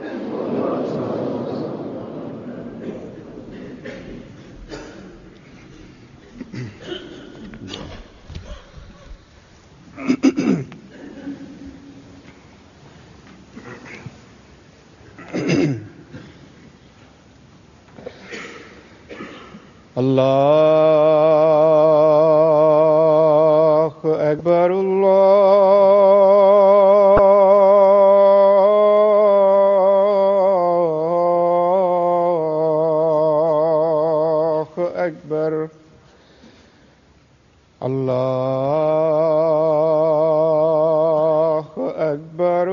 الله أكبر الله أكبر الله أكبر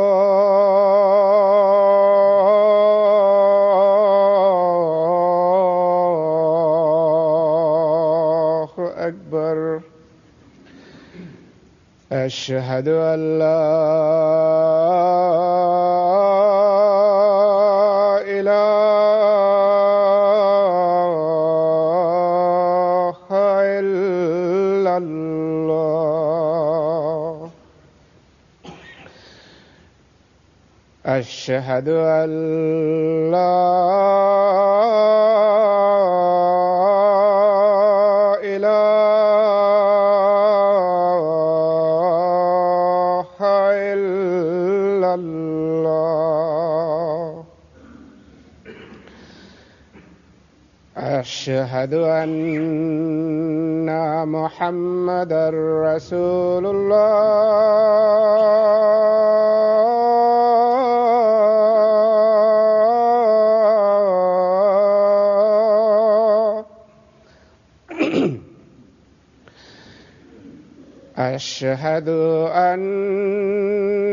الله أكبر أشهد أن لا إله إلا الله أشهد أن لا إله إلا الله أشهد أن محمدا رسول الله أشهد أن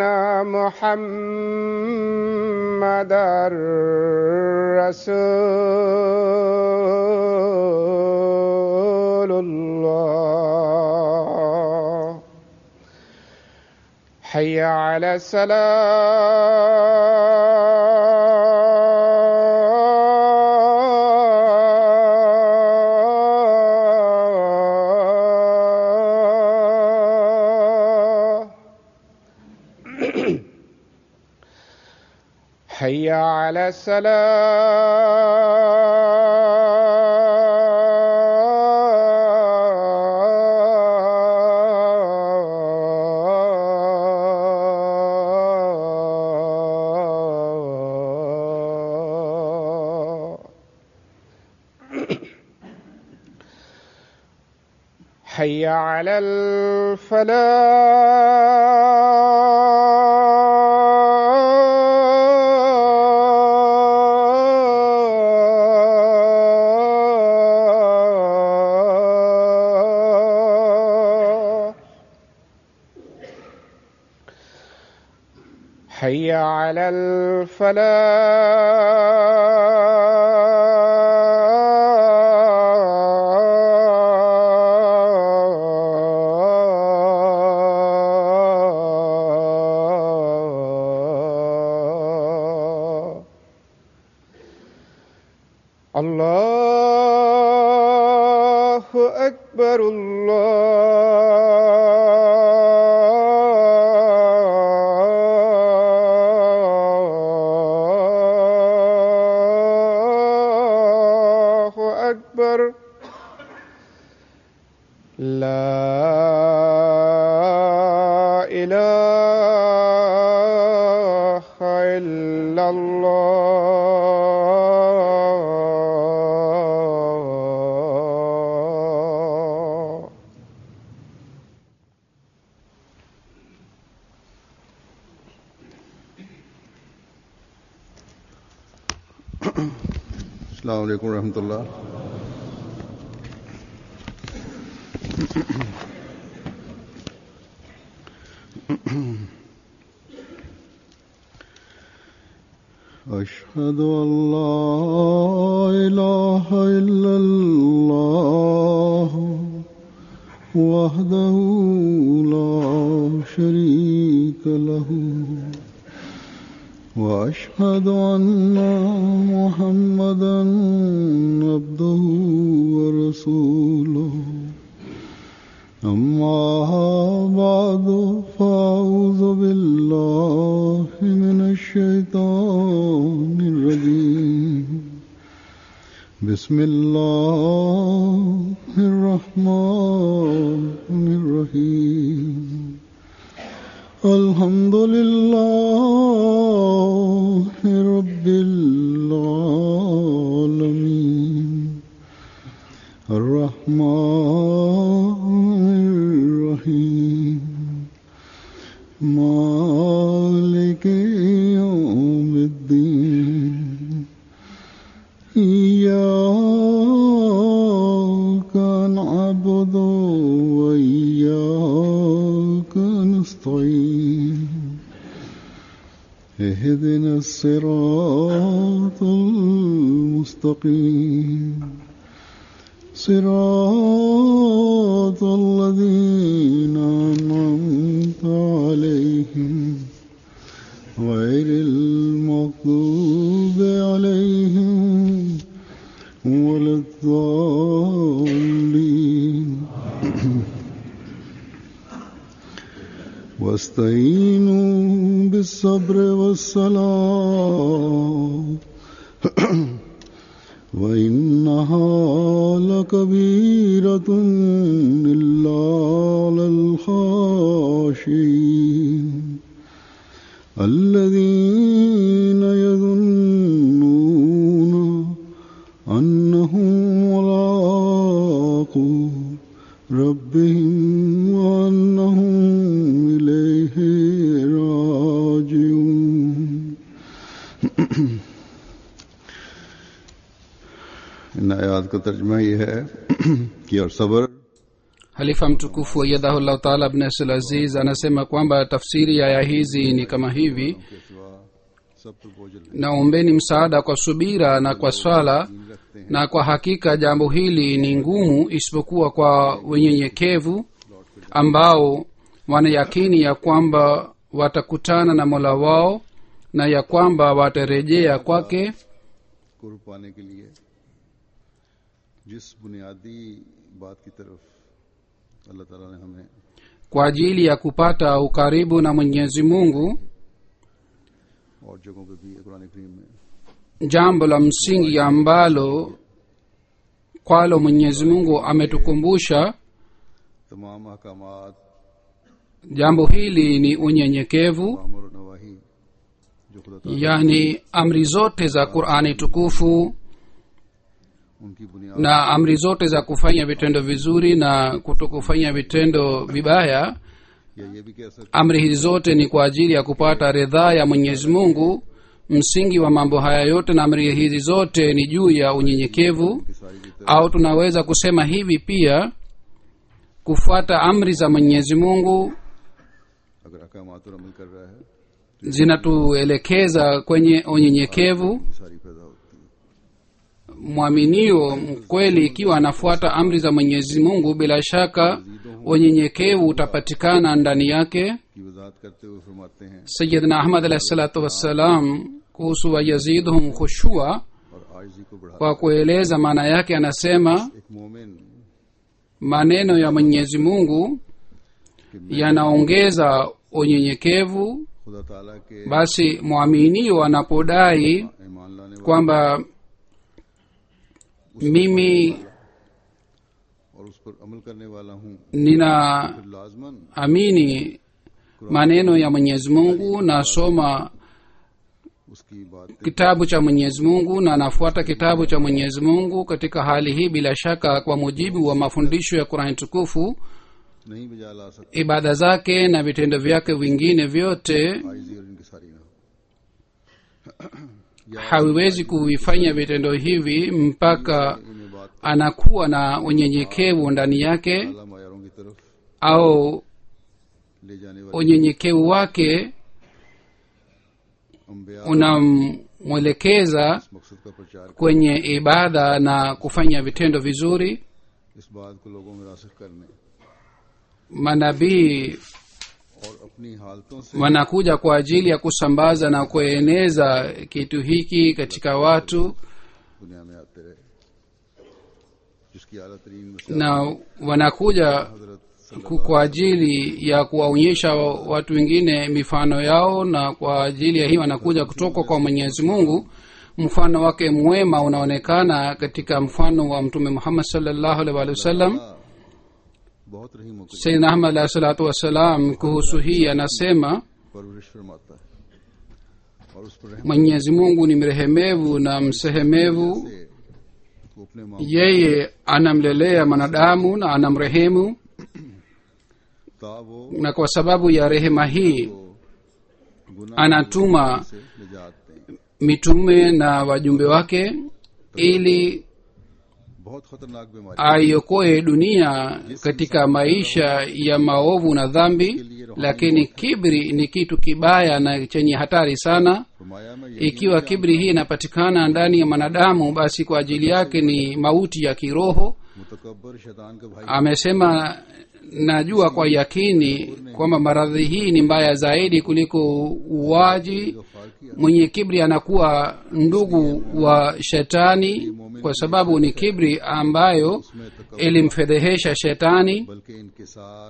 محمدا رسول الله حي على الصلاة حي على الصلاة حي على الفلاح حي على الفلاح الله أكبر الله أكبر لا إله إلا الله السلام علیکم ورحمۃ اللہ أشهد أن لا إله إلا الله وحده لا شريك له وأشهد أن محمدا عبده ورسوله أما بعد فأعوذ بالله من الشيطان بسم الله الرحمن الرحيم الحمد لله رب العالمين الرحمن الرحيم مالك يوم الدين إياك نعبد وإياك نستعين اهدنا الصراط المستقيم صراط الذين أنعمت عليهم غير المغضوب عليهم ولا الضالين واستعينوا بالصبر والصلاة وإنها لكبيرة إلا على الخاشعين الذين يظنون أنهم ملاقو ربهم وأنهم إليه راجعون इन आयात का तर्जमा ये है कि और सब्र halifa mtukufu ayadhahullahu taala abnasl aziz anasema kwamba tafsiri ya aya hizi ni kama hivi के सिवा सब पर बोझल naombeni msaada kwa subira na kwa swala रखते हैं na kwa hakika jambo hili ni ngumu isipokuwa kwa wenyenyekevu ambao wanayakini ya kwamba watakutana na mola wao na ya kwamba watarejea kwake कुर्ब पाने के लिए जिस बुनियादी बात की तरफ अल्लाह ताला ने हमें kwa ajili ya kupata ukaribu na mwenyezi mungu और जगहों पे भी कुरान करीम में jambo la msingi ambalo kwalo mwenyezi mungu ametukumbusha तमाम अहकामात jambo hili ni unyenyekevu अमर और नवाही जो खुदा ताला yani amri zote za qurani tukufu उनकी बुनियाद na amri zote za kufanya vitendo vizuri na kutokufanya vitendo vibaya या ये भी कह सकते amri hizi zote ni kwa ajili ya kupata ridhaa ya mwenyezi mungu msingi wa mambo haya yote na amri hizi zote ni juu ya unyenyekevu हैं कि सारी की तरफ au tunaweza kusema hivi pia kufuata amri za mwenyezi mungu अगर अहकामात पर अमल कर रहा है zinatuelekeza kwenye unyenyekevu ये सारी पैदा होती है mwaminio mkweli ikiwa anafuata amri za mwenyezi mungu bila shaka unyenyekevu utapatikana ndani yake की वजाहत करते हुए फरमाते हैं sayidna ahmad alahi salatu wassalam kuhusu wayazidhum khushua और आजी को बढ़ा kwa kueleza maana yake anasema एक मोमिन maneno ya mwenyezi mungu yanaongeza unyenyekevu खुदा ताला के basi mwaminio anapodai ईमान लाने वाला kwamba mimi और उस पर अमल करने वाला हूँ ninaamini फिर लाजमन maneno ya mwenyezi mungu nasoma उसकी बात kitabu cha mwenyezi mungu na nafuata kitabu cha mwenyezi mungu katika hali hii bila shaka kwa mujibu wa mafundisho ya qurani tukufu नहीं बजा ला सकते ibada zake na vitendo vyake vingine vyote आइजी और इनकी सारी ना haviwezi kuvifanya vitendo hivi mpaka इन्हें बात anakuwa na unyenyekevu ndani yake अल्लाह मायारों की तरफ au ले जाने वाले unyenyekevu wake अम्बिया unamwelekeza इस मकसद का प्रचार kwenye ibada na kufanya vitendo vizuri इस बात को लोगों में रासिक करने manabii और अपनी हालतों से wanakuja kwa ajili ya kusambaza na kueneza kitu hiki katika watu दुनिया में आते रहे जिसकी आला तरीन मिसाल na wanakuja हजरत ku- kwa ajili ya kuwaonyesha watu wengine mifano yao na kwa ajili ya hii wanakuja kutoka kwa mwenyezi mungu mfano wake mwema unaonekana katika mfano wa mtume muhammad salllahu alaihi waalihi wasallam ताला बहुत रहीम होकर sayidna ahmad alahi salatu wassalam kuhusu hii anasema परवरिश फरमाता है और उस पर रहम mwenyezi mungu ni mrehemevu na msehemevu से वो अपने माँ yeye anamlelea mwanadamu na anamrehemu ता वो na kwa sababu ya rehema hii गुनाह anatuma से निजात दें mitume na wajumbe wake ili बहुत खतरनाक बीमारी aiokoe dunia katika maisha ya maovu na dhambi lakini kibri ni kitu kibaya na chenye hatari sana फरमाया मैं यही ikiwa kibri hii inapatikana ndani ya mwanadamu basi kwa ajili yake ni mauti ya kiroho मुतकबर शैतान का भाई amesema najua kwa yakini kwamba maradhi hii ni mbaya zaidi kuliko uwaji Ghaffar किया mwenye kibri anakuwa ndugu wa shetani kwa sababu ni kibri ambayo उसमें तकबर ilimfedhehesha shetani बल्कि इनकिसार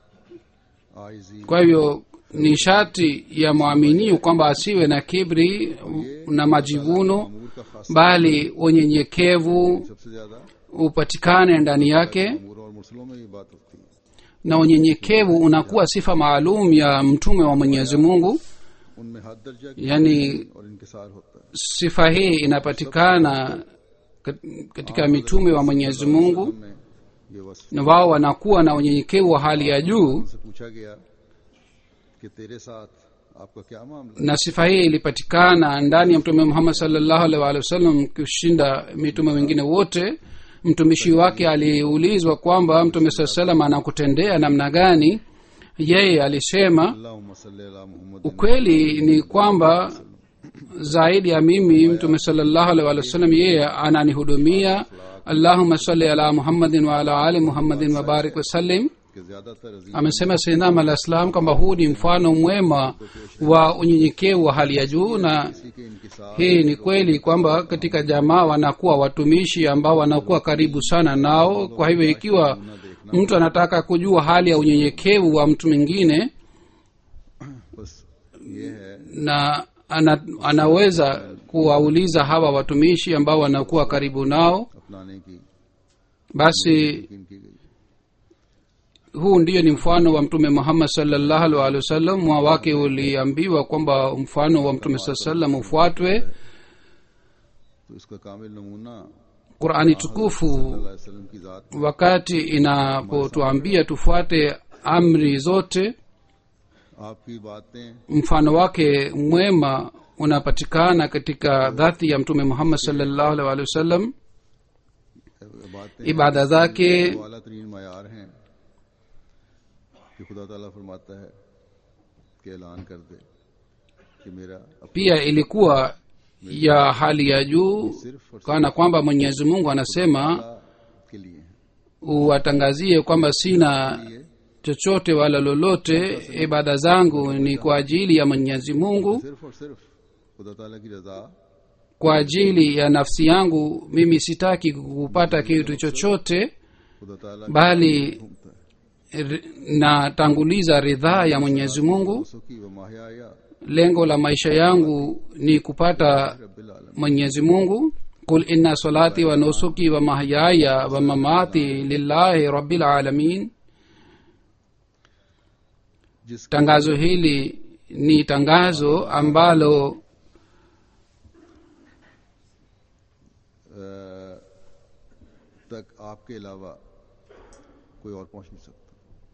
आइजी kwa hivyo ni sharti ya mwaminio kwamba asiwe na kibri na majivuno अमूर का खास bali unyenyekevu सबसे ज्यादा upatikane ndani yake अमूर और मुरसलों में ये बात होती है na unyenyekevu unakuwa sifa maalum ya mtume wa mwenyezi mungu उनमें हद दर्जा की yani और इनकिसार होता है sifa hii inapatikana kat- katika mitume wa mwenyezi mungu उनमें ये वस्फ na wao wanakuwa na unyenyekevu wa hali ya juu उनसे पूछा गया कि तेरे साथ आपका क्या मामला na sifa hii ilipatikana ndani ya mtume muhammad salllahu alaihi waalihi wasallam kushinda mitume wengine wote mtumishi wake aliulizwa kwamba mtume saa salam anakutendea namna gani yeye alisema अल्लाहुम्मा सल्ली अला Muhammad ukweli ni kwamba zaidi ya mimi mtume salllahu alaihi waalihi wasallam yeye ananihudumia allahuma salli ala muhammadin wa ala ali muhammadin wabarik wasallim के ज्यादातर अजीज amesema sainam alah salam kwamba huu ni mfano mwema wa unyenyekevu wa hali ya juu na किसी के इनकिसार hii ni kweli kwamba katika jamaa wanakuwa watumishi ambao wanakuwa karibu sana nao kwa hivyo ikiwa mtu anataka kujua hali ya unyenyekevu wa mtu mwingine बस ये है na ana, anaweza kuwauliza hawa watumishi ambao wanakuwa karibu nao अपनाने की basi यकीन की गई huu ndiyo ni mfano wa mtume muhammad salllahu alih walih wasallam mwa wake uliambiwa kwamba mfano wa mtume saa salam ufuatwe तो इसका कामिल नमूना qurani tukufu सल्लल्लाहु अलैहि वसल्लम की जात wakati inapotuambia tufuate amri zote आपकी बातें mfano wake mwema unapatikana katika dhati ya mtume muhammad salllahu alih walih wasallam बातें ibada zake वाला तरीन मैार हैं कि खुदा ताला फरमाता है कि ऐलान कर दे कि मेरा अपना pia ilikuwa ya hali ya juu सिर्फ और kana kwamba mwenyezi mungu anasema सिर्फ के लिए है uwatangazie kwamba sina ये chochote wala lolote ibada zangu ni kwa ajili ya mwenyezi mungu सिर्फ और सिर्फ खुदा ताला की रजा kwa ajili ya nafsi yangu mimi sitaki kupata kitu chochote खुदा ताला bali घूमता है r- natanguliza ridhaa ya mwenyezi mungu दोस्तों की व माहिया lengo la maisha yangu ni kupata रब्बिल आलम mwenyezi mungu kul inna salati wa nusuki wa mahyaya wa mamati lillahi rabbil alamin जिसके tangazo hili ni tangazo ambalo अ, तक आपके अलावा कोई और पहुंच नहीं सकता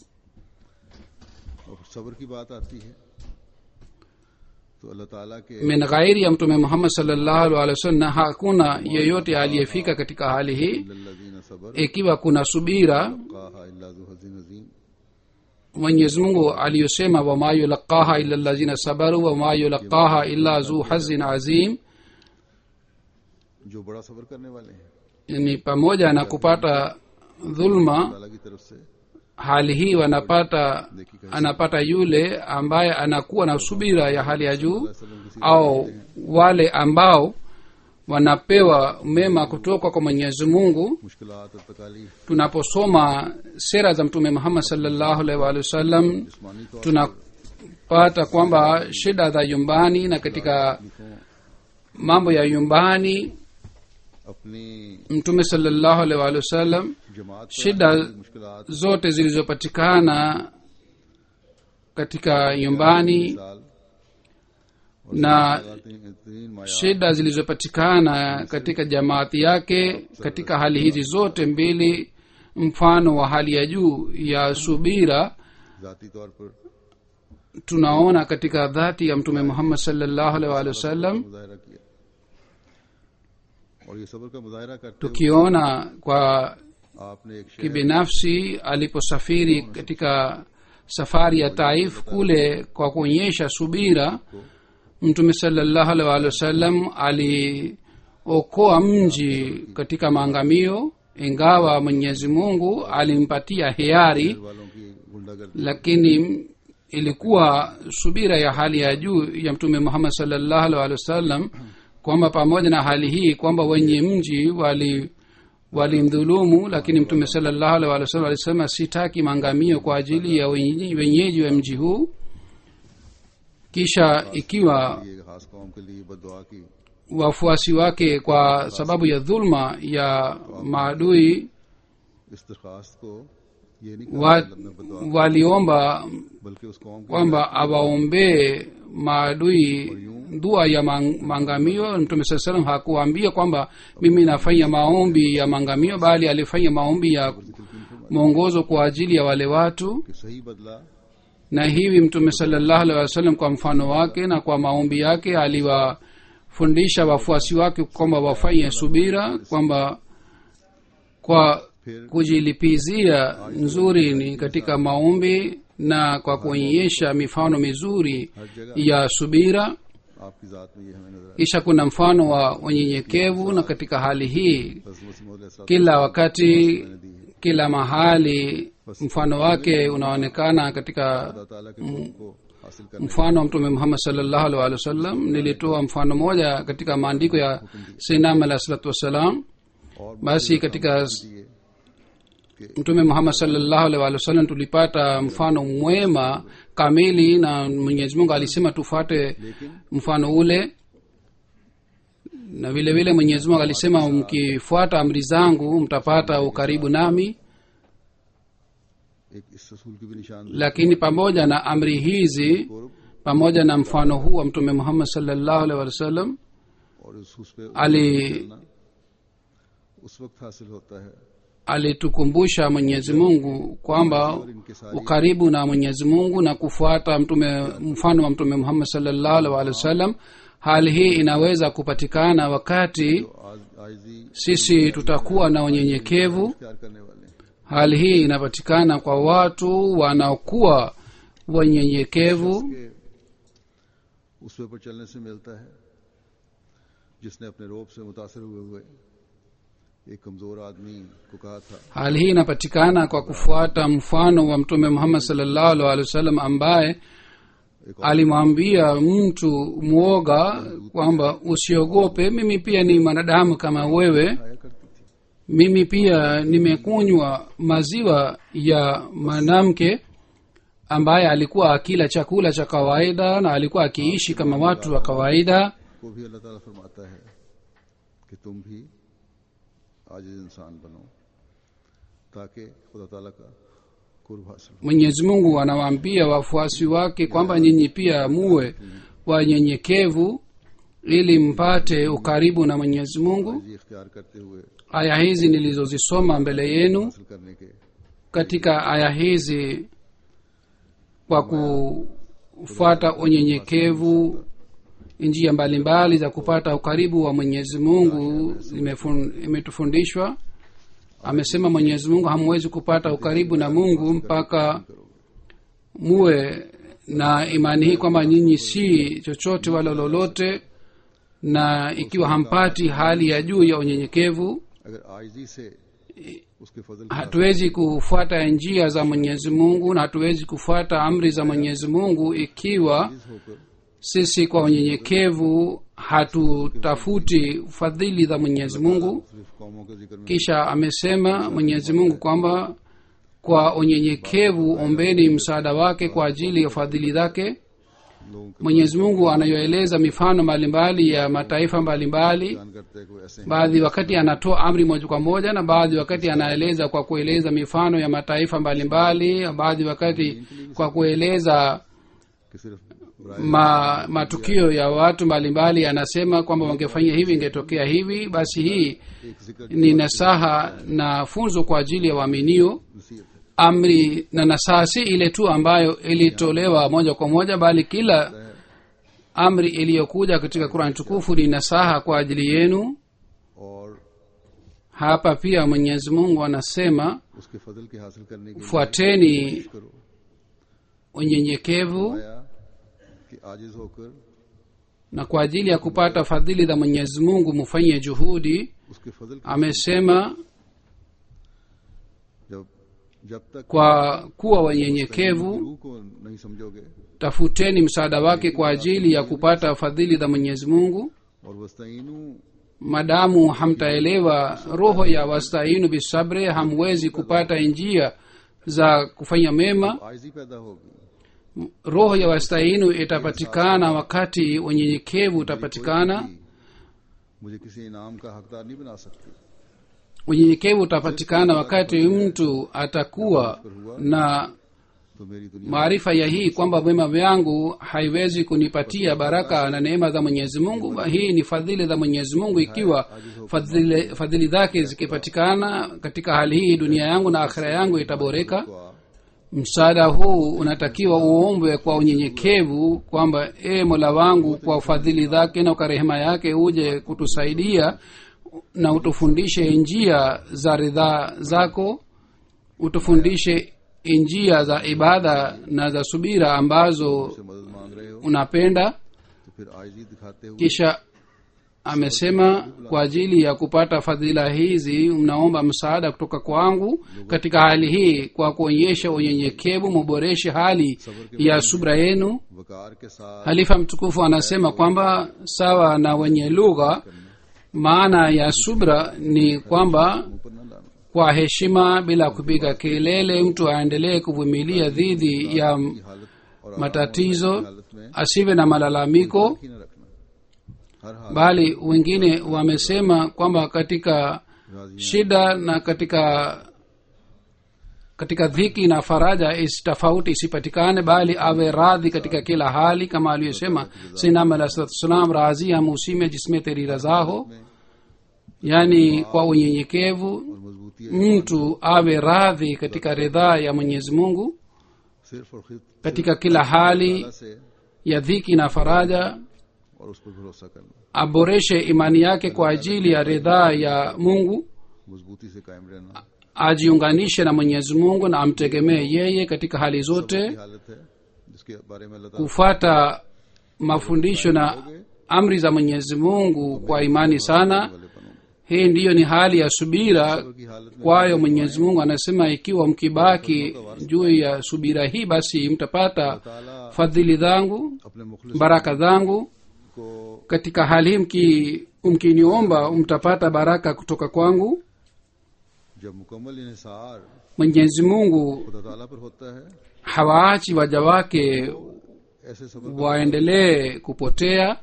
और सब्र की बात आती है तो अल्लाह ताला के min ghairi ya mtume muhammad salllahu alih wasallam na hakuna yeyote aliyefika katika hali hii लल्लज़ीन सबर ikiwa kuna subira काहा इल्ला ज़ु हज़ीन अज़ीम mwenyezi mungu aliyosema wama yulaqaha illa lazina sabaru wama yulaqaha illa zu hazin azim जो बड़ा सब्र करने वाले हैं ni pamoja na kupata dhulma ताला की तरफ से hali hii wanapata anapata yule ambaye anakuwa na subira ya hali ya juu वसल्लम किसी au wale ambao wanapewa mema kutoka kwa mwenyezi mungu मुश्किलात और तकालीफ tunaposoma sera za mtume muhammad salllahu alaihi waalihi wasallam जिस्मानी तौर tunapata kwamba shida za nyumbani na katika तकलीफों mambo ya nyumbani अपनी mtume salllahu alaihi waalihi wasallam जमात पर shida आने वाली मुश्किलात zote zilizopatikana katika nyumbani साल na तीन तीन माया shida zilizopatikana katika jamaati yake katika hali hizi zote mbili mfano wa hali ya juu ya subira जाती तौर पर tunaona katika dhati ya mtume muhammad salllahu alaihi waalihi wasallam मुजाहरा किया और ये सबर का मुजाहरा करते हुए tukiona kwa आपने एक शहर kibinafsi aliposafiri katika safari ya taif kule kwa kuonyesha subira mtume salllahu alaihi waalihi wasallam aliokoa mji katika maangamio ingawa mwenyezi mungu alimpatia hiari वालों की गुंडागर्दी lakini ilikuwa subira ya hali ya juu ya mtume muhammad salllahu alaihi waalihi wasallam kwamba pamoja na hali hii kwamba wenye mji wali walimdhulumu lakini mtume salllahu alaihi waalihi wasallam alisema sitaki maangamio kwa ajili ya wenyeji wenyeji wa mji huu kisha ikiwa ये खास कौम के लिए बदुआ की wafuasi wake kwa sababu ya dhulma ya maadui इस दरखास्त को ये नहीं कहा wa, कि अल्लाह ने बदुआ की, waliomba बल्कि उस कौम की kwamba awaombee maadui dua ya mang- maangamio mtume saa salam hakuambia kwamba mimi nafanya maombi ya maangamio bali alifanya maombi ya mwongozo kwa ajili ya wale watu कि सही बदला na hivi mtume salllahu alih wasallam kwa mfano wake na kwa maombi yake aliwafundisha wafuasi wake kwamba wafanye subira kwamba kwa kujilipizia nzuri ni katika maombi na kwa kuonyesha mifano mizuri ya subira आपकी जात में ये हमें नजर kisha kuna mfano wa unyenyekevu na katika hali hii आता है मसीह kila wakati kila mahali mfano wake unaonekana katika खुदा ताला के हुक्म को हासिल करने mfano wa mtume muhammad salllahu alih walih wasallam nilitoa mfano moja katika maandiko ya sinam alah salatu wassalam और basi katika दिए mtume muhammad salllahu alih walih wasallam tulipata mfano mwema kamili na mwenyezi mungu alisema tufuate mfano ule na vile vile mwenyezi mungu alisema mkifuata amri zangu mtapata ukaribu nami एक इस रसूल की भी निशान lakini pamoja na amri hizi पूर्व pamoja na mfano huu wa mtume muhammad salllahu alih walih wasallam और उस उस पे ali चलना उस वक्त हासिल होता है alitukumbusha mwenyezi mungu kwamba और इनके सारी ukaribu na mwenyezi mungu na kufuata mtume mfano wa mtume muhammad salllahu alih walih wasallam hali hii inaweza kupatikana wakati आज आजी sisi tutakuwa na unyenyekevu प्यार करने वाले हैं hali hii inapatikana kwa watu wanaokuwa wanyenyekevu के उस पे पर चलने से मिलता है जिसने अपने रोब से मुतासर हुए हुए एक कमजोर आदमी को कहा था hali hii inapatikana kwa kufuata mfano wa mtume muhammad salllahu alih walih wasallam ambaye एक और alimwambia mtu mwoga kwamba usiogope mimi pia ni mwanadamu kama wewe आया करती थी mimi pia nimekunywa maziwa ya mwanamke ambaye alikuwa akila chakula cha kawaida na alikuwa akiishi kama watu wa kawaida को भी अल्लाह ताला फरमाता है कि तुम भी आज इंसान बनो ताकि खुदा ताला का कुर्ब हासिल हो mwenyezi mungu anawaambia wafuasi wake kwamba nyinyi pia muwe wanyenyekevu ili mpate ukaribu na mwenyezi mungu जी इख्तियार करते हुए aya hizi nilizozisoma mbele yenu हासिल करने के katika aya hizi kwa kufuata unyenyekevu njia mbalimbali za kupata ukaribu wa mwenyezi mungu imefun- imetufundishwa amesema mwenyezi mungu hamwezi kupata ukaribu na mungu mpaka muwe na imani hii kwamba nyinyi si chochote wala lolote na ikiwa hampati hali ya juu ya unyenyekevu अगर आयजी से उसके फजल के hatuwezi kufuata njia za mwenyezi mungu na hatuwezi kufuata amri za mwenyezi mungu ikiwa आजिज होकर sisi kwa unyenyekevu hatutafuti fadhili za mwenyezi mungu सिर्फ कौमों के जिक्र में kisha amesema mwenyezi mungu kwamba kwa unyenyekevu ombeni msaada wake kwa ajili ya fadhili zake लोगों के mwenyezi mungu anayoeleza mifano mbalimbali ya mataifa mbalimbali बयान करते हैं कोई ऐसे हैं baadhi wakati anatoa amri moja kwa moja na baadhi wakati anaeleza kwa kueleza mifano ya mataifa mbalimbali baadhi wakati kwa kueleza कि सिर्फ बुराई ma, matukio ya watu mbalimbali anasema kwamba wangefanyia hivi ingetokea hivi basi hii एक जिक्र ni nasaha na funzo kwa ajili ya waaminio नसीहत है amri na nasaha si ile tu ambayo ilitolewa moja kwa moja bali kila amri iliyokuja katika kurani tukufu ni nasaha kwa ajili yenu और hapa pia mwenyezi mungu anasema उसके फजल के हासिल करने के लिए fuateni कोशिश करो unyenyekevu आया कि आजिज होकर na kwa ajili ya kupata fadhili za mwenyezi mungu mufanye juhudi उसके फजल की amesema जब जब तक kwa kuwa wanyenyekevu रूह को नहीं समझोगे tafuteni msaada wake kwa ajili ya kupata fadhili za mwenyezi mungu और वस्ताइनु madamu hamtaelewa roho ya wastainu bisabre hamwezi kupata njia za kufanya mema आयजी पैदा होगी roho ya wastainu itapatikana wakati unyenyekevu utapatikana मुझे किसी इनाम का हकदार नहीं बना सकती unyenyekevu utapatikana wakati mtu atakuwa na तो मेरी दुनिया maarifa ya hii kwamba wema vyangu haiwezi kunipatia baraka na neema za mwenyezi mungu hii ni fadhili za mwenyezi mungu ikiwa fadhili, fadhili zake zikipatikana katika hali hii dunia yangu na akhira yangu itaboreka को msaada huu unatakiwa uombwe kwa unyenyekevu kwamba e mola wangu kwa fadhili zake na kwa rehema yake uje kutusaidia na utufundishe njia za ridhaa zako utufundishe njia za ibada na za subira ambazo से मदद मांग रहे हो unapenda तो फिर आयजी दिखाते हुए kisha amesema kwa ajili ya kupata fadhila hizi mnaomba msaada kutoka kwangu katika hali hii kwa kuonyesha unyenyekevu muboreshe hali ya subra yenu वकार के साथ halifa mtukufu anasema kwamba sawa na wenye lugha maana ya subra ni kwamba ऊपर न लाना kwa heshima bila kupiga kelele mtu aendelee kuvumilia dhidi ya की हालत और matatizo हालत में asiwe na malalamiko की न रखना हर हाल bali wengine wamesema kwamba katika राजी shida na katika katika dhiki na faraja is tofauti isipatikane bali awe radhi katika kila hali kama aliyosema sinam alah salatu wassalam razi ham usi में जिसमें तेरी रजा हो yaani kwa unyenyekevu और मजबूती है mtu awe radhi katika ridhaa ya mwenyezi mungu सिर्फ और खिद katika kila hali से ya dhiki na faraja और उस पर भरोसा करना aboreshe imani yake kwa ajili ya ridhaa ya mungu मजबूती से कायम रहना ajiunganishe na mwenyezi mungu na amtegemee yeye katika hali की zote हालत है जिसके बारे में अल्लाह ताला kufuata mafundisho na amri za mwenyezi mungu kwa imani sana वाले बनोगे hii ndiyo ni hali ya subira की हालत में kwayo mwenyezi mungu anasema ikiwa mkibaki juu ya subira hii basi mtapata ताला fadhili zangu अपने मुखलिस baraka zangu को katika hali hii mki- mkiniomba mtapata baraka kutoka kwangu जब मुकम्मल इन्हिसार mwenyezi mungu खुदा ताला पर होता है hawaachi waja wake ऐसे सबर waendelee kupotea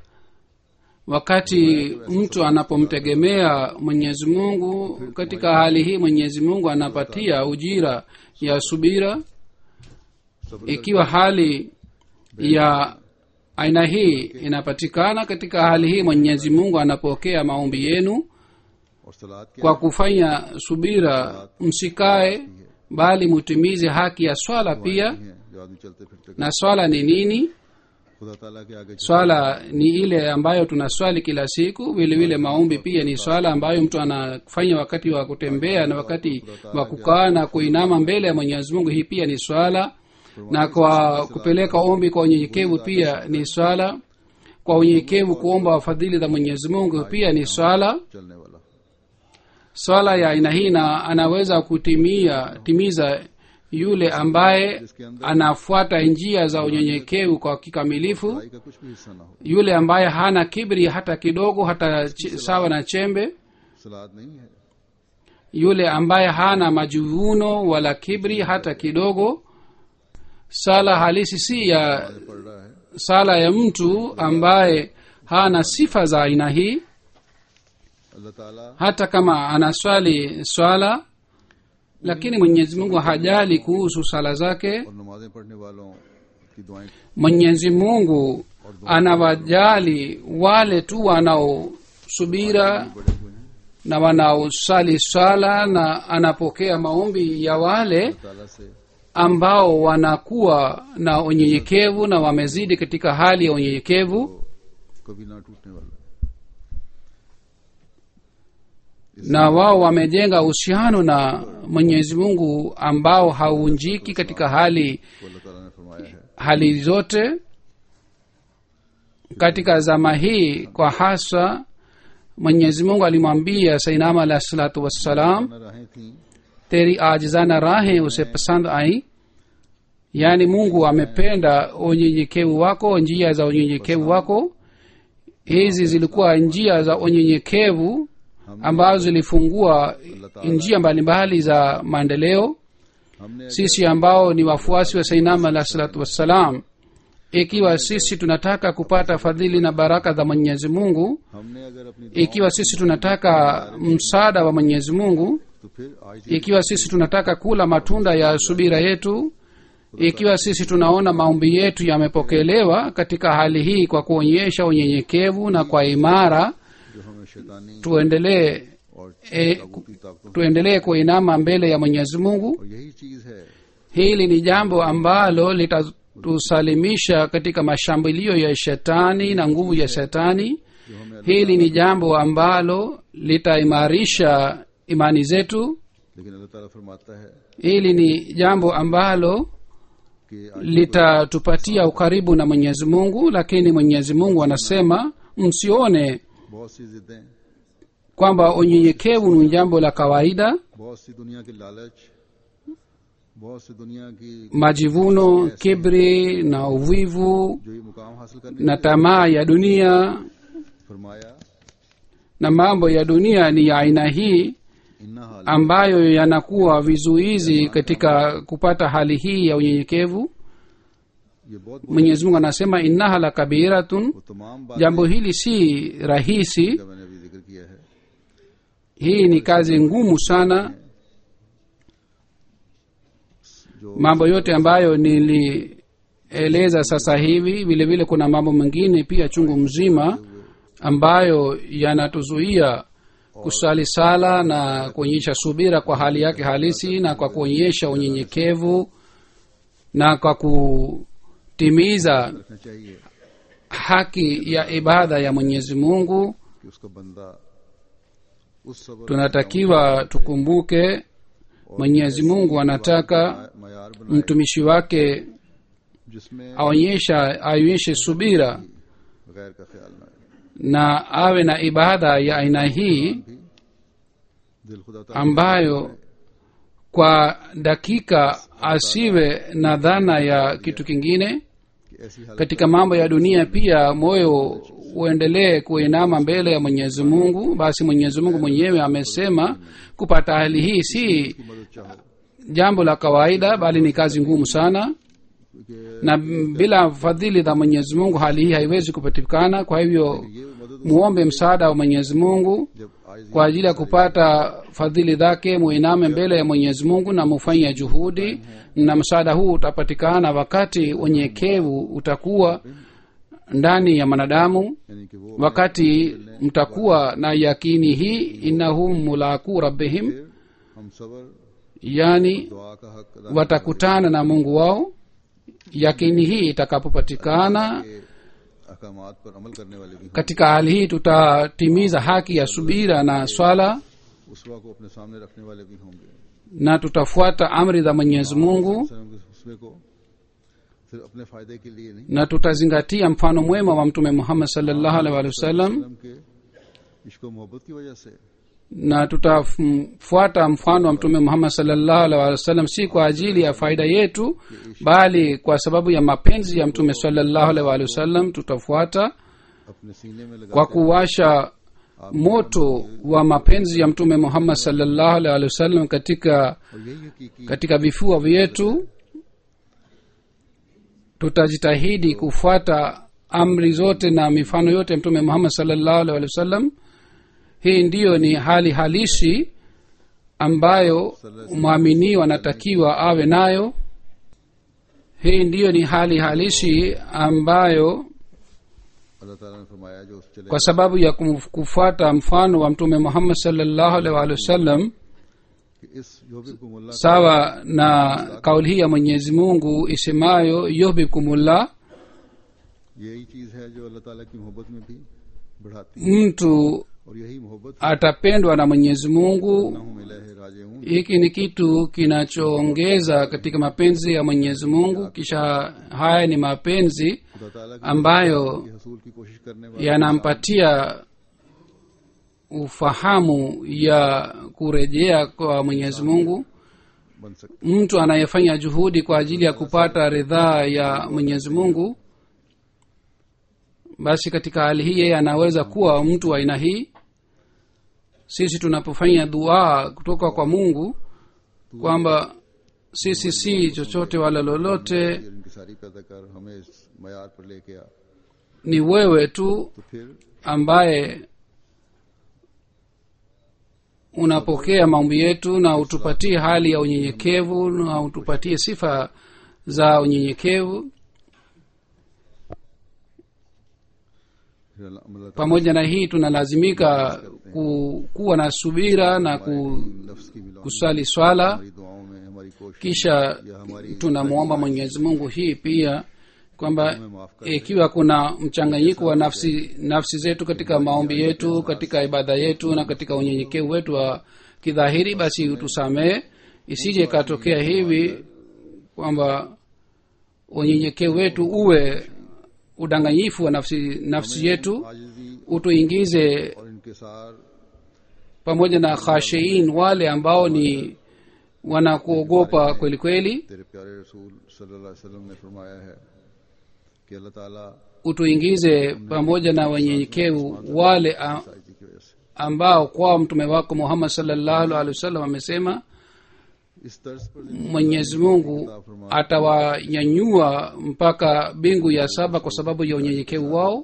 wakati mtu anapomtegemea mwenyezi mungu katika hali hii mwenyezi mungu anapatia ujira ya subira सब्र ikiwa hali ya aina hii inapatikana katika hali hii mwenyezi mungu anapokea maombi yenu और सलाद के kwa kufanya subira msikae bali mutimize haki ya swala pia हैं जो आदमी चलते फिरते na swala ni nini खुदा ताला के आगे swala ni ile ambayo tunaswali kila siku vile vile maombi pia ni swala ambayo mtu anafanya wakati wa kutembea na wakati wa kukaa na kuinama mbele ya mwenyezi mungu hii pia ni swala na kwa kupeleka ombi kwa unyenyekevu pia ni swala kwa unyenyekevu kuomba fadhili za mwenyezi mungu pia ni swala चलने वाला swala ya aina hii na anaweza kutimia timiza yule ambaye anafuata njia za unyenyekevu kwa kikamilifu भाई का कुछ भी हिस्सा ना हो yule ambaye hana kibri hata kidogo hata ch- sawa na chembe सलाद नहीं है yule ambaye hana majuvuno wala kibri hata kidogo sala halisi si ya पढ़ रहा है sala ya mtu ambaye hana sifa za aina hii अल्लाह ताला hata kama anaswali swala lakini mwenyezi mungu hajali kuhusu sala zake और नमाजें पढ़ने वालों की दुआएं mwenyezi mungu anawajali wale tu wanaosubira बड़े हुए हैं na wanaosali swala na anapokea maombi ya wale अल्लाह ताला से ambao wanakuwa na unyenyekevu na wamezidi katika hali ya unyenyekevu कभी ना टूटने वाला na wao wamejenga uhusiano na mwenyezi mungu ambao haunjiki katika hali तो अल्लाह ताला ने फरमाया है hali zote katika zama hii kwa hasa mwenyezi mungu alimwambia sainama alahi salatu wassalam न राहें थी तेरी आजजाना राहें उसे पसंद आई yaani mungu amependa unyenyekevu wako njia za unyenyekevu wako hizi zilikuwa njia za unyenyekevu ambazo zilifungua njia mbalimbali za maendeleo हमने sisi ambao ni wafuasi wa sainam alah salatu wassalam ikiwa sisi tunataka kupata fadhili na baraka za mwenyezi mungu हमने अगर अपनी ikiwa sisi tunataka msaada wa mwenyezi mungu तो फिर आज ikiwa sisi tunataka kula matunda ya subira yetu ikiwa sisi tunaona maombi yetu yamepokelewa katika hali hii kwa kuonyesha unyenyekevu na kwa imara जो हमें शैतानी tuendelee और e, ताबूती ताकतों tuendelee kuinama mbele ya mwenyezi mungu और यही चीज है hili ni jambo ambalo litatusalimisha katika mashambulio ya shetani na nguvu ya shetani जो हमें hili ni jambo ambalo litaimarisha imani zetu लेकिन अल्लाह ताला फरमाता है hili ni jambo ambalo कि आज litatupatia ukaribu na mwenyezi mungu lakini mwenyezi mungu anasema msione बहुत सी जिद्दें kwamba unyenyekevu ni jambo la kawaida बहुत सी दुनिया की लालच बहुत सी दुनिया की majivuno kibri na uvivu जो ये मुकाम हासिल करने na tamaa ya dunia फरमाया na mambo ya dunia ni ya aina hii इन्ना हाल ambayo yanakuwa vizuizi katika kupata hali hii ya unyenyekevu ये बहुत mwenyezi mungu anasema innaha la kabiratun वो तमाम बातें jambo hili si rahisi का मैंने अभी जिक्र किया है hii ni kazi ngumu sana जो mambo yote ambayo nilieleza sasa hivi vile vile kuna mambo mengine pia chungu mzima ambayo yanatuzuia kusali sala na kuonyesha subira kwa hali yake halisi na kwa kuonyesha unyenyekevu na kwa kutimiza रखना चाहिए haki ya ibada ya mwenyezi mungu कि उसका बंदा उस सबर tunatakiwa tukumbuke mwenyezi mungu anataka मैार बनाए mtumishi wake जिसमें aonyesha aonyeshe subira गैर का ख्याल ना आए na awe na ibada ya aina hii भी दिल खुदा ताला ambayo kwa dakika asiwe na dhana ya kitu kingine की ऐसी हालत katika mambo ya dunia pia moyo uendelee kuinama mbele ya mwenyezi mungu basi mwenyezi mungu mwenyewe amesema kupata hali hii si की मदद चाहो jambo la kawaida bali ni kazi ngumu sana क्योंकि na bila fadhili za mwenyezi mungu hali hii haiwezi kupatikana kwa hivyo ये मदद muombe msaada wa mwenyezi mungu जब आज kwa ajili ya kupata fadhili zake muiname mbele ya mwenyezi mungu na mufanye juhudi na msaada huu utapatikana wakati unyenyekevu utakuwa ndani ya mwanadamu यानी कि वो wakati mtakuwa na yakini hii innahum mulaku rabbihim फिर हम सबर yani दुआ का हक अदा watakutana na mungu wao yakini hii itakapopatikana के अहकामात पर अमल करने वाले भी हों katika hali hii tutatimiza haki ya subira na swala उसवा को अपने सामने रखने वाले भी होंगे na tutafuata amri za mwenyezi mungu सलम के उसवे को सिर्फ अपने फायदे के लिए नहीं na tutazingatia mfano mwema wa mtume muhammad salllahu alaihi wa sallam सलम के इश्क और मोहब्बत की वजह से na tutafuata mfano wa mtume muhammad salllahu alaihi wa sallam si kwa ajili ya faida yetu bali kwa sababu ya mapenzi ya mtume salllahu alaihi wa sallam tutafuata अपने सीने में लगा kwa kuwasha moto wa mapenzi ya mtume muhammad salllahu alaihi wa sallam katika और यही हकीकी katika vifua vyetu tutajitahidi kufuata amri zote na mifano yote ya mtume muhammad salllahu alhi wasallam hii ndiyo ni hali halisi ambayo mwaminiwa anatakiwa awe nayo hii ndiyo ni hali halisi ambayo अल्लाह ताला ने फरमाया जो उस चले kwa sababu ya kumf- kufuata mfano wa mtume muhammad salllahu alhi waalihi wasallam कि इस युबिकुमुल्लाह sawa na kauli hii ya mwenyezi mungu isemayo yuhbibkumullah यही चीज है जो अल्लाह ताला की मोहब्बत में भी बढ़ाती है mtu और यही मोहब्बत atapendwa na mwenyezi mungu हूँ मिले है राजे हूँ hiki ni kitu kinachoongeza katika mapenzi ya mwenyezi mungu kisha haya ni mapenzi खुदा ताला की ambayo की हसूल की कोशिश करने वाले yanampatia ufahamu ya kurejea kwa mwenyezi mungu बन सकते mtu anayefanya juhudi kwa ajili ya kupata ridhaa ya mwenyezi mungu basi katika hali hii yeye anaweza kuwa mtu wa aina hii sisi tunapofanya dua kutoka kwa mungu kwamba sisi si chochote wala lolote और इनकी सारी पैदा कर हमें इस मैार पर लेके आ ni wewe tu तो फिर ambaye unapokea maombi yetu na utupatie hali ya unyenyekevu na utupatie sifa za unyenyekevu फिर अल्लाह अल्लाह ताला pamoja na hii tunalazimika ku, kuwa na subira na ku, की नफ्स की मिला kusali swala हमारी दुआओं में हमारी कोशिश kisha या हमारी tunamwomba mwenyezi mungu hii pia kwamba हमें माफ कर ikiwa kuna mchanganyiko wa nafsi nafsi zetu katika maombi yetu katika ibada yetu na katika unyenyekevu wetu wa kidhahiri basi utusamehe isije ikatokea hivi kwamba unyenyekevu wetu uwe udanganyifu wa nafsi nafsi yetu आजिजी utuingize और इनकिसार pamoja na khashiin wale ambao ni wanakuogopa kweli kweli तेरे प्यारे रसूल सल्लल्लाहु अलैहि वसल्लम ने फरमाया है कि अल्लाह ताला utuingize pamoja na wenyenyekevu wale a- साइजी की वजह से ambao kwao mtume wako muhammad salllahu alehi wasallam amesema इस तर्ज पर mwenyezi mungu atawanyanyua mpaka mbingu ya saba kwa sababu ya unyenyekevu wao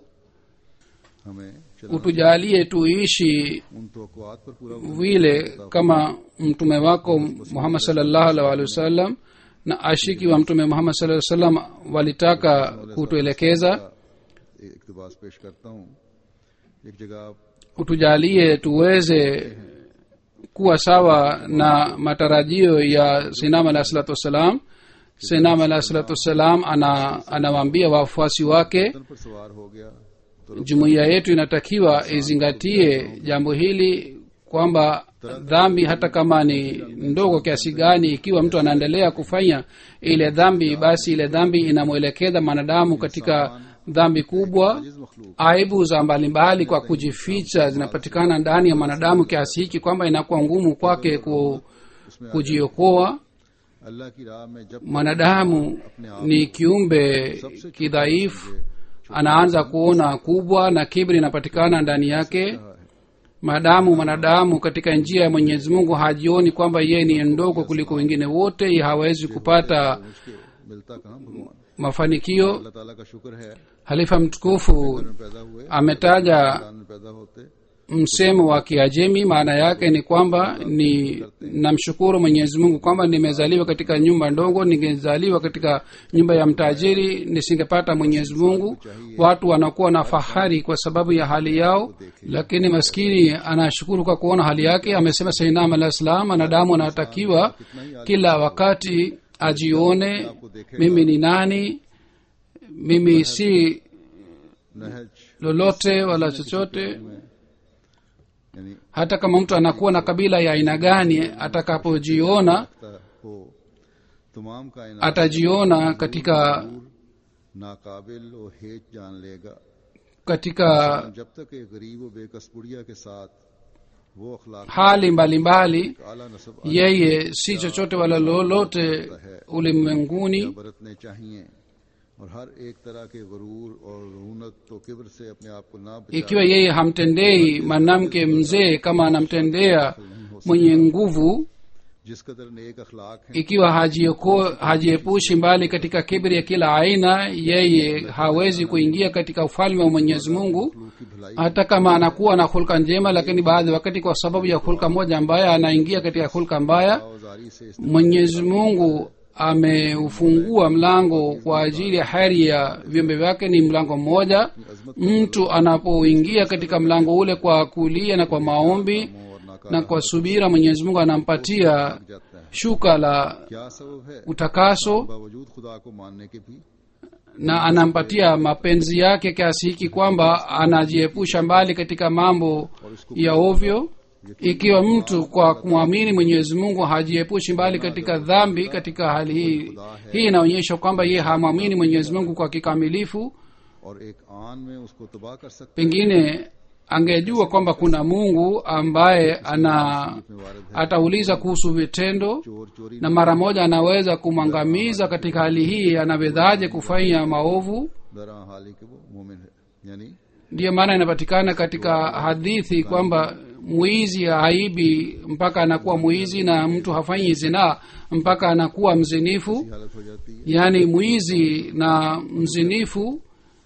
हमें चलना utujalie tuishi उन तवक्कुआत पर पूरा vile kama mtume wako muhammad salllahu alaihi waalihi wasallam na ashiki wa mtume muhammad salaa salam walitaka kutuelekeza इकतबास पेश करता हूँ एक जगह आप utujalie tuweze kuwa sawa na matarajio ya sinam alahi salatu wassalam sinam alahi salatu wassalam ana anawaambia wafuasi wake तन पर सवार हो गया तो jumuiya yetu inatakiwa izingatie jambo hili kwamba dhambi hata kama ni ndogo kiasi gani ikiwa mtu anaendelea kufanya ile dhambi basi ile dhambi inamwelekeza mwanadamu katika dhambi kubwa जिस मखलूक aibu za mbalimbali kwa kujificha zinapatikana ndani ya mwanadamu kiasi hiki kwamba inakuwa ngumu kwake ku, kujiokoa अल्लाह की राह में जब mwanadamu ni kiumbe kidhaifu anaanza kuona kubwa na kibri inapatikana ndani yake maadamu mwanadamu katika njia ya mwenyezi mungu hajioni kwamba yeye ni ndogo kuliko wengine wote hawezi kupata उसके मिलता कहाँ भगवान mafanikio अल्लाह ताला का शुक्र है halifa mtukufu में पैदा हुए ametaja खानदान में पैदा होते msemo wa kiajemi maana yake ni kwamba ni namshukuru mwenyezi mungu kwamba nimezaliwa katika nyumba ndogo ningezaliwa katika nyumba ya mtajiri nisingepata mwenyezi mungu watu wanakuwa na fahari kwa sababu ya hali yao lakini maskini anashukuru kwa kuona hali yake amesema sainam alah salam anadamu anatakiwa kila wakati ajione mimi ni nani mimi si नहज lolote wala chochote में यानी hata kama mtu anakuwa na kabila ya aina gani atakapojiona रखता हो तमाम कायनात atajiona katika नाकाबिल और हेज जान लेगा katika जब तक एक गरीब और बेकस बुढ़िया के साथ वो अखलाक hali mbalimbali आला नसब yeye si chochote wala lolote ulimwenguni बरतने चाहिए और हर एक तरह के गरूर और रूनत तो किब्र से अपने आप को ना बचा ikiwa yeye hamtendei mwanamke mzee kama anamtendea mwenye nguvu जिस कदर नेक अखलाक हैं ikiwa hajioko- hajiepushi mbali katika kibri ya kila aina yeye hawezi kuingia katika ufalme wa mwenyezi mungu मखलूक की भलाई hata kama anakuwa na hulka njema lakini baadhi wakati kwa sababu ya hulka moja mbaya anaingia katika hulka mbaya आवाजारी से इस mwenyezi mungu ameufungua mlango kwa ajili ya heri ya viumbe vyake ni mlango mmoja mtu anapoingia katika mlango ule kwa kulia na kwa maombi और नाका na kwa subira mwenyezi mungu anampatia जाता है shuka la क्या सबब है utakaso बावजूद खुदा को मानने के भी na anampatia mapenzi yake kiasi hiki kwamba anajiepusha mbali katika mambo ya ovyo ikiwa mtu kwa kumwamini mwenyezi mungu hajiepushi mbali katika dhambi katika hali hii hii inaonyesha kwamba yeye hamwamini mwenyezi mungu kwa kikamilifu और एक आन में उसको तबाह कर सकते pengine angejua kwamba kuna mungu ambaye ana में वारद है atauliza kuhusu vitendo चोर चोरी na mara moja anaweza kumwangamiza katika hali hii anawezaje kufanya maovu दरा हाली के वो मोमिन है यानी ndiyo maana inapatikana katika hadithi kwamba mwizi haibi mpaka anakuwa mwizi na mtu hafanyi zinaa mpaka anakuwa mzinifu हालत हो जाती है yaani mwizi na mzinifu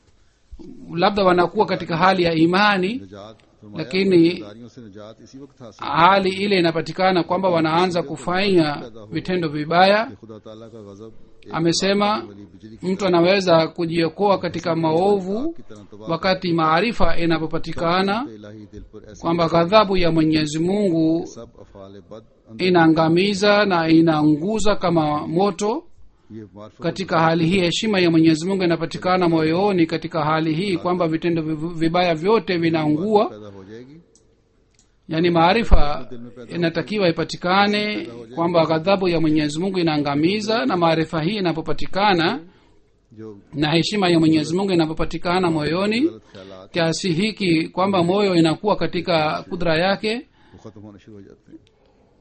labda wanakuwa katika hali ya imani निजात फरमाया lakini गुनाहगारियों से निजात इसी वक्त हासिल hali ile inapatikana kwamba wanaanza kufanya vitendo vibaya कि खुदा ताला का गजब एक amesema वली बिजली की mtu anaweza kujiokoa katika maovu की तरह तबाह wakati maarifa inapopatikana इलाही दिल पर ऐसे kwamba ghadhabu ya mwenyezi mungu सब अफाल बद अंदर inaangamiza na inaunguza kama moto ये मार्फत katika hali hii heshima ya mwenyezi mungu inapatikana moyoni katika hali hii kwamba vitendo viv- vibaya vyote vinaungua पैदा हो जाएगी yaani maarifa inatakiwa ipatikane kwamba ghadhabu ya mwenyezi mungu inaangamiza na maarifa hii inapopatikana जो na heshima ya mwenyezi mungu inapopatikana moyoni गलत ख्यालात kiasi hiki kwamba moyo inakuwa katika kudra yake वो खत्म होने शुरू हो जाते हैं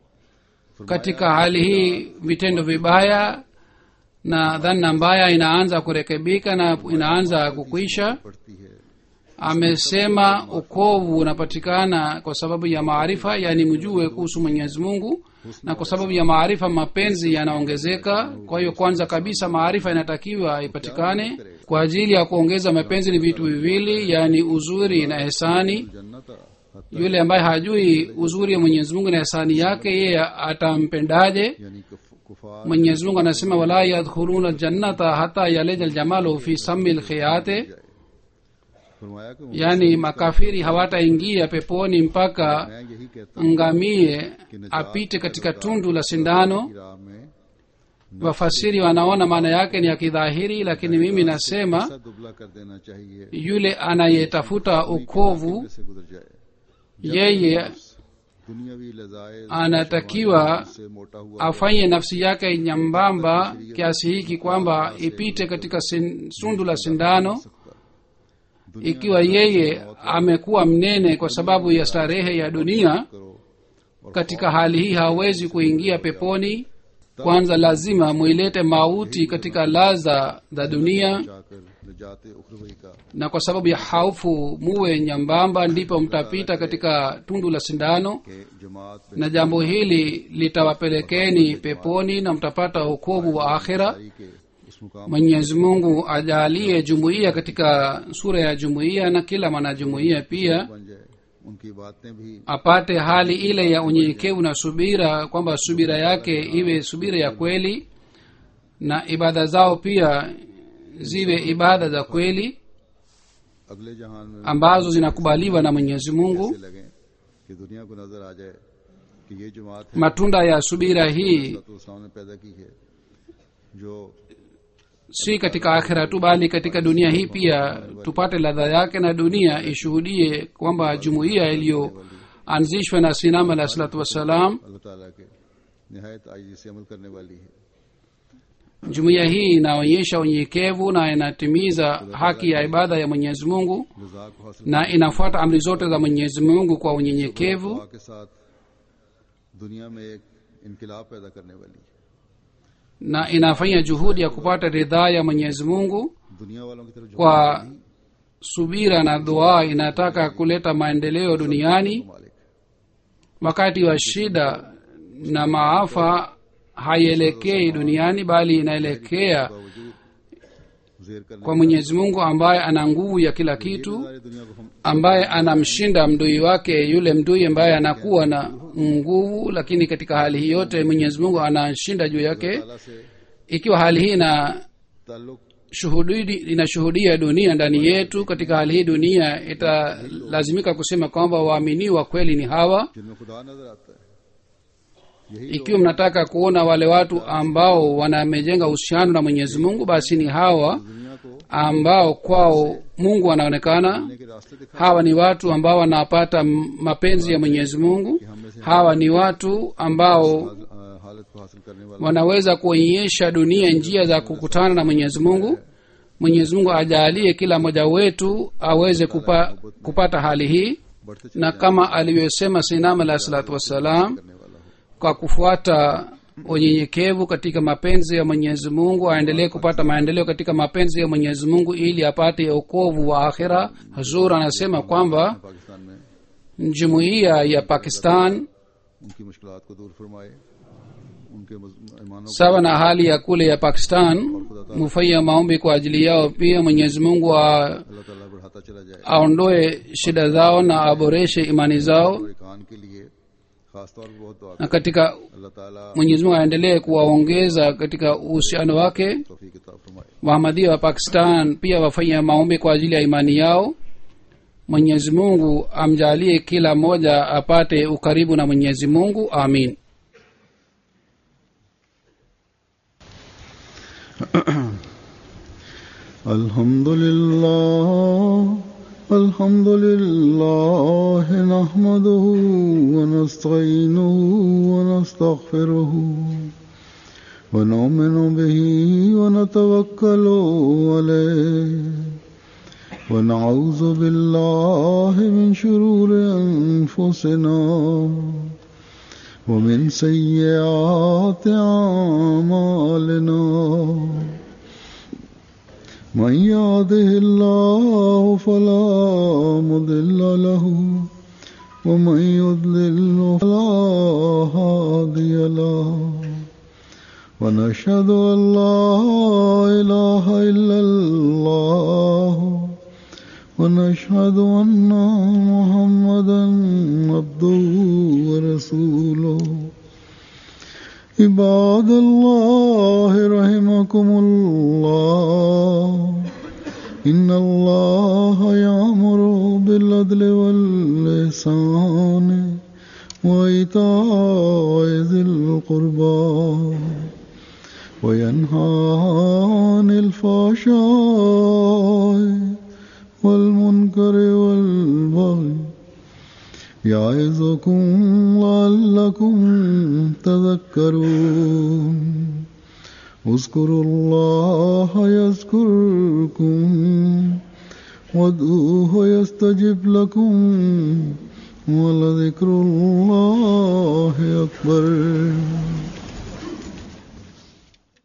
katika hali hii vitendo vibaya na dhana mbaya inaanza kurekebika na inaanza kukwisha पड़ती है amesema ukovu unapatikana kwa sababu ya maarifa yaani mjue kuhusu mwenyezi mungu na kwa sababu ya maarifa mapenzi yanaongezeka kwa hiyo kwanza kabisa maarifa inatakiwa ipatikane kwa ajili ya kuongeza mapenzi ni vitu viwili yaani uzuri na hesani जन्नत yule ambaye hajui uzuri wa mwenyezi mungu na hesani yake yeye atampendaje यानी कुफ- कुफार mwenyezi mungu anasema wala yadkhuluna ljannata hata yaleja ljamalu fi sami lkhiyate फरमाया कि yaani makafiri hawataingia peponi mpaka मैं यही कहता ngamie apite katika tundu la sindano हूँ राह में wafasiri wanaona maana yake ni ya kidhahiri lakini mimi nasema ऐसा दुबला कर देना चाहिए yule anayetafuta ukovu से गुजर जाए yeye दुनियावी लजाए anatakiwa से मोटा हुआ afanye nafsi yake nyambamba kiasi hiki kwamba ipite katika sin, sundu la sindano ikiwa yeye amekuwa mnene kwa sababu ya starehe ya dunia करो katika hali hii hawezi kuingia peponi kwanza lazima mwilete mauti katika laza za dunia जाकर निजात उखरवई का na kwa sababu ya haufu muwe nyambamba ndipo mtapita katika tundu la sindano के जमात पे na jambo hili litawapelekeni peponi na mtapata wokovu wa akhira जारी के उस मुकाम mwenyezi mungu ajalie jumuiya katika sura ya jumuiya na kila mwanajumuiya pia बन जाए उनकी बातें भी apate hali ile ya unyenyekevu na subira kwamba subira yake iwe subira ya kweli na ibada zao pia ziwe ibada za kweli अगले जहान में ambazo zinakubaliwa na mwenyezi mungu ऐसे लगे कि दुनिया को नजर आ जाए कि ये जमात है matunda ya subira hii तो इस्लाम ने पैदा की है जो si katika akhira tu bali katika dunia hii pia tupate ladha yake na dunia ishuhudie kwamba jumuiya iliyoanzishwa na sinam alahi salatu wassalam अल्लाह ताला के नहायत आजी से अमल करने वाली है jumuiya hii inaonyesha unyenyekevu na inatimiza haki ya ibada ya mwenyezi mungu रजा को हासिल na inafuata amri zote za mwenyezi mungu kwa unyenyekevu दुआ के साथ दुनिया में एक इनकलाब पैदा करने वाली है na inafanya juhudi ya kupata ridhaa ya mwenyezi mungu दुनिया वालों की तरफ kwa subira na dua inataka kuleta maendeleo duniani मालिक wakati wa shida na maafa haielekei duniani bali inaelekea बावजूद जेर करने kwa mwenyezi mungu ambaye ana nguvu ya kila kitu सारी दुनिया को हम ambaye anamshinda mdui wake yule mdui ambaye anakuwa na nguvu lakini katika hali hii yote mwenyezi mungu anashinda juu yake ताला से ikiwa hali hii ina ताल्लुक shuhudi inashuhudia dunia ndani yetu katika hali hii dunia italazimika kusema kwamba waaminiwa kweli ni hawa जिनमें खुदा नजर आता है यही ikiwa mnataka kuona wale watu ambao wanamejenga uhusiano na mwenyezi mungu basi ni hawa दुनिया को ambao kwao mungu anaonekana ने के रास्ते दिखा hawa ni watu ambao wanapata m- mapenzi ya mwenyezi mungu hawa ni watu ambao अ, हालत को हासिल करने वाला wanaweza kuonyesha dunia njia za kukutana na mwenyezi mungu mwenyezi mungu ajalie kila mmoja wetu aweze kupa, kupata hali hii बढ़ते चले na kama alivyosema sinam alahi salatu wassalam करने वाला हो kwa kufuata unyenyekevu katika mapenzi ya mwenyezi mungu aendelee kupata maendeleo katika mapenzi ya mwenyezi mungu ili apate okovu wa akhira hazur anasema kwamba Pakistan में jumuiya ya pakistan उनकी मुश्किलात को दूर फरमाए उनके मज- ईमानों को sawa na hali ya kule ya pakistan mufanya maombi kwa ajili yao pia mwenyezi mungu a- अल्लाह ताला बढ़ाता चला जाए aondoe shida zao na aboreshe imani zao और कान के लिए खास तौर पर बहुत दुआ na katika अल्लाह ताला mwenyezi mungu aendelee kuwaongeza katika uhusiano wake तौफीक अता फरमाए wahamadia wa pakistan pia wafanya maombi kwa ajili ya imani yao mwenyezi mungu amjalie kila mmoja apate ukaribu na mwenyezi mungu amin الحمد لله الحمد لله نحمده ونستعينه ونستغفره ونؤمن به ونتوكل عليه ونعوذ بالله من شرور أنفسنا ومن سيئات أعمالنا من يهده الله فلا مضل له ومن يضلل فلا هادي له ونشهد أن لا إله إلا الله ونشهد أن محمدا عبده ورسوله عباد الله رحمكم الله إن الله يأمر بالعدل والإحسان وإيتاء ذي القربى وينهى عن الفحشاء والمنكر والبغي يعظكم لعلكم تذكرون اذكروا الله يذكركم وادعوه يستجب لكم ولذكر الله أكبر